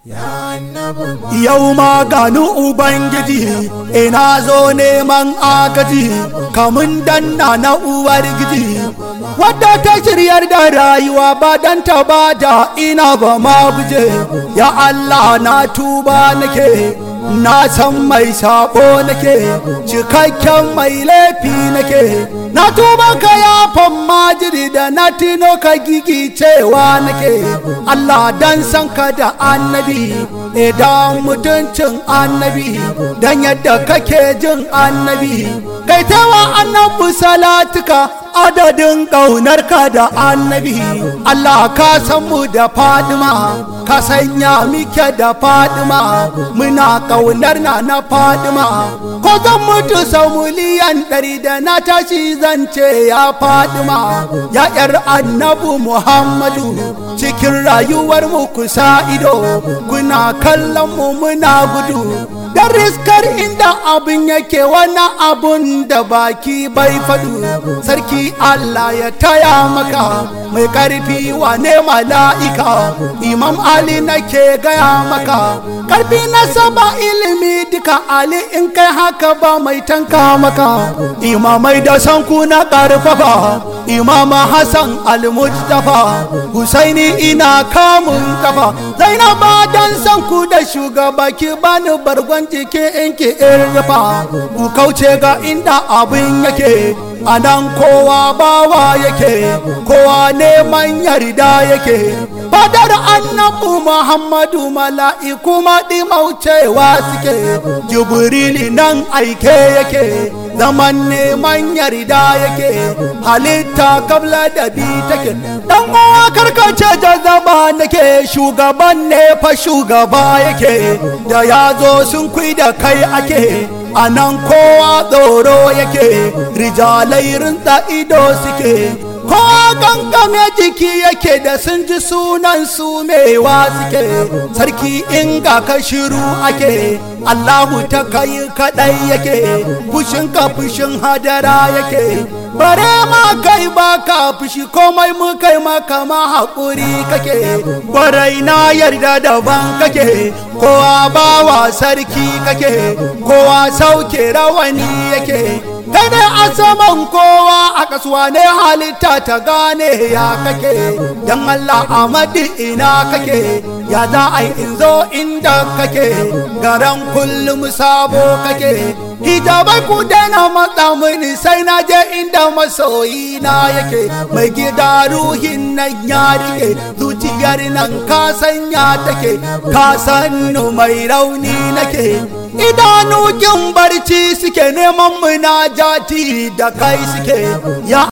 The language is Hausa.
Yau ma gani Ubangiji, ina zo neman agaji, kamun danna na uwar giji. Wadda ta shiryar da rayuwa ba dan ta ba da ina ba ma guje, ya Allah na tuba nake. Na san mai sabo nake, cikakken mai laifi nake, na tuba ka yafan majiri da na tino ka gigi cewa nake, Allah dan san ka da annabi, idan mutuncin annabi, dan yadda kake jin annabi, kai tawa annabi salatuka adadin ƙaunarka da annabi, Allah ka san mu da fadima, ka sanya muke da fadima, muna ƙaunar na na fadima ko zan mutu sau miliyan ɗari da na tashi zan ce ya fadima ya ƴar annabu muhammadu cikin rayuwar mu kusa ido kuna kallon mu muna gudu da riskar inda abin yake wani abun da baki bai faɗu sarki Allah ya taya maka mai ƙarfi wane mala'ika imam Ali nake gaya maka ƙarfi na saba ilimi duka Ali in kai haka ba mai tanka maka imamai da sanku na ƙarfafa imama Hassan al-Mujtafa Husaini ina kamun kafa Zainaba dan sanku da shugaba ki bani bargon jiki in ki irfa ku kauce ga inda abin yake a nan kowa bawa yake kowa neman yarda yake fadar annabu muhammadu mala'iku maɗi maucewa suke jibrili nan aike yake zaman neman yarda yake halitta kabla da bi take dan uwa karkace jazaba nake shugaban ne fa shugaba yake da ya zo sun kui da kai ake a nan kowa tsoro yake rijalai rinta ido suke kowa gangame jiki yake da sun ji sunan su mewa suke sarki inga ka shiru ake allahu ta kai kadai yake fushin ka fushin hadara yake bare ma kai ba ka fushi komai mu kai maka ma haƙuri kake barai na yarda daban kake kowa bawa sarki kake kowa sauke rawani yake kai ne a saman kowa a kasuwa ne halitta ta gane ya kake don Allah amadi ina kake ya za a in zo inda kake garan kullum sabo kake hijabai ku daina matsa mini sai na je inda masoyi na yake mai gida ruhin nan ya rike zuciyar nan ka sanya take ka sannu mai rauni nake idanu kin barci suke neman munajati da kai suke ya